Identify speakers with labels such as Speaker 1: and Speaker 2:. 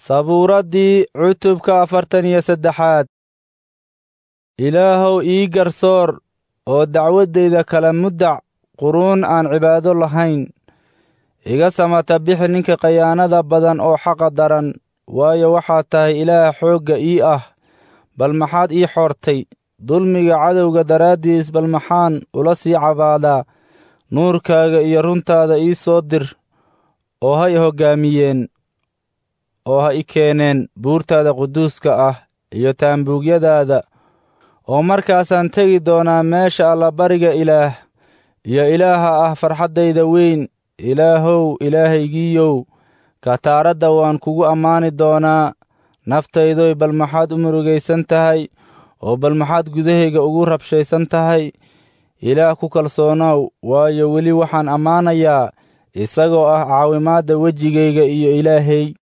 Speaker 1: sabuuraddii cutubka afartan iyo saddexaad ilaahow ii garsoor oo dacwaddayda kala muddac quruun aan cibaado lahayn iga samata bixi ninka khayaanada badan oo xaqa daran waayo waxaad tahay ilaah xoogga ii ah bal maxaad ii xoortay dulmiga cadowga daraaddiis bal maxaan ula sii cabaadaa nuurkaaga iyo runtaada ii soo dir oo ha i hoggaamiyeen oo ha i keeneen buurtaada quduuska ah iyo taambuugyadaada oo markaasaan tegi doonaa meesha allabariga ilaah iyo ilaaha ah farxaddayda weyn ilaahow ilaahaygiiyow kataaradda waan kugu ammaani doonaa naftaydoy bal maxaad u murugaysan tahay oo bal maxaad gudahayga ugu rabshaysan tahay ilaah ku kalsoonow waayo weli waxaan ammaanayaa isagoo ah caawimaadda wejigayga iyo ilaahay